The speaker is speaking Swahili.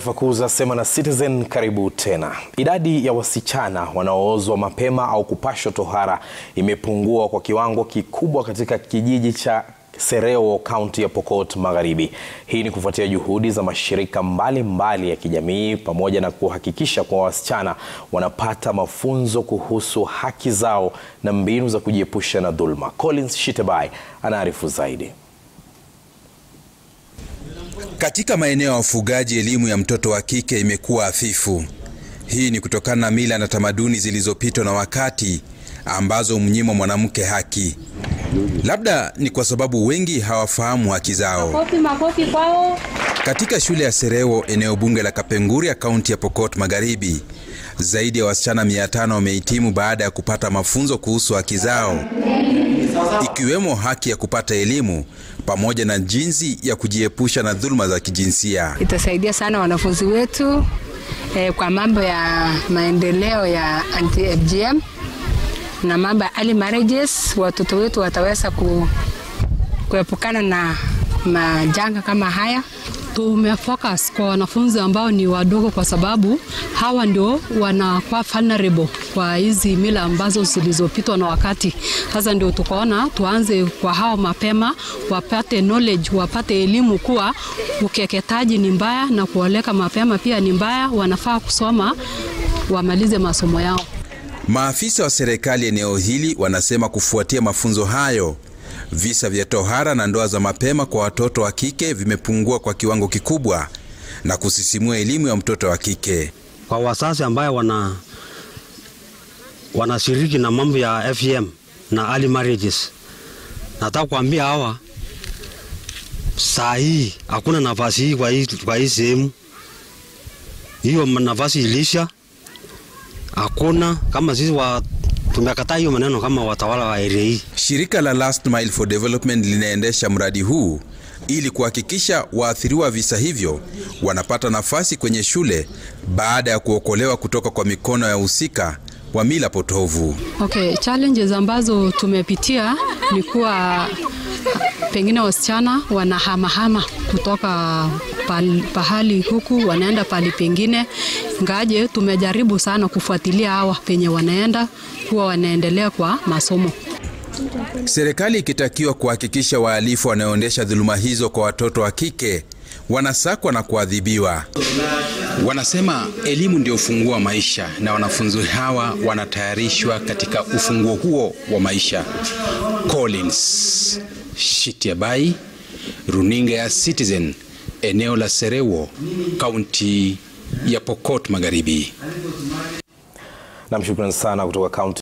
taarifa kuu za Sema na Citizen, karibu tena. Idadi ya wasichana wanaoozwa mapema au kupashwa tohara imepungua kwa kiwango kikubwa katika kijiji cha Sereo, kaunti ya Pokot Magharibi. Hii ni kufuatia juhudi za mashirika mbalimbali mbali ya kijamii pamoja na kuhakikisha kuwa wasichana wanapata mafunzo kuhusu haki zao na mbinu za kujiepusha na dhulma. Collins Shitebai anaarifu zaidi. Katika maeneo ya wafugaji, elimu ya mtoto wa kike imekuwa hafifu. Hii ni kutokana na mila na tamaduni zilizopitwa na wakati ambazo humnyima mwanamke haki. Labda ni kwa sababu wengi hawafahamu haki zao. Makofi, makofi kwao. Katika shule ya Sereo, eneo bunge la Kapenguria, kaunti ya Pokot Magharibi, zaidi ya wasichana 500 wamehitimu baada ya kupata mafunzo kuhusu haki zao, ikiwemo haki ya kupata elimu pamoja na jinsi ya kujiepusha na dhuluma za kijinsia. Itasaidia sana wanafunzi wetu eh, kwa mambo ya maendeleo ya anti-FGM na mambo ya early marriages. Watoto wetu wataweza ku, kuepukana na majanga kama haya. Tumefocus kwa wanafunzi ambao ni wadogo, kwa sababu hawa ndio wanakuwa vulnerable kwa hizi mila ambazo zilizopitwa na wakati. Sasa ndio tukaona tuanze kwa hao mapema, wapate knowledge, wapate elimu kuwa ukeketaji ni mbaya na kuoleka mapema pia ni mbaya. Wanafaa kusoma wamalize masomo yao. Maafisa wa serikali eneo hili wanasema kufuatia mafunzo hayo visa vya tohara na ndoa za mapema kwa watoto wa kike vimepungua kwa kiwango kikubwa na kusisimua elimu ya mtoto wa kike. Kwa wazazi ambayo wana wanashiriki na mambo ya FGM na early marriages, nataka kuambia hawa saa hii hakuna nafasi hii kwa hii kwa hii sehemu. Hiyo nafasi ilisha, hakuna kama sisi wa tumekataa hiyo maneno kama watawala wa area hii. Shirika la Last Mile for Development linaendesha mradi huu ili kuhakikisha waathiriwa visa hivyo wanapata nafasi kwenye shule baada ya kuokolewa kutoka kwa mikono ya husika wa mila potovu. Okay, challenges ambazo tumepitia ni kuwa pengine wasichana wanahamahama kutoka pahali, pahali huku wanaenda pahali pengine, ngaje tumejaribu sana kufuatilia hawa penye wanaenda kuwa wanaendelea kwa masomo. Serikali ikitakiwa kuhakikisha wahalifu wanaoendesha dhuluma hizo kwa watoto wa kike wanasakwa na kuadhibiwa. Wanasema elimu ndio ufunguo wa maisha na wanafunzi hawa wanatayarishwa katika ufunguo huo wa maisha. Collins Shitiabai, runinga ya Citizen, eneo la Serewo, kaunti ya Pokot Magharibi. Namshukuru sana kutoka kaunti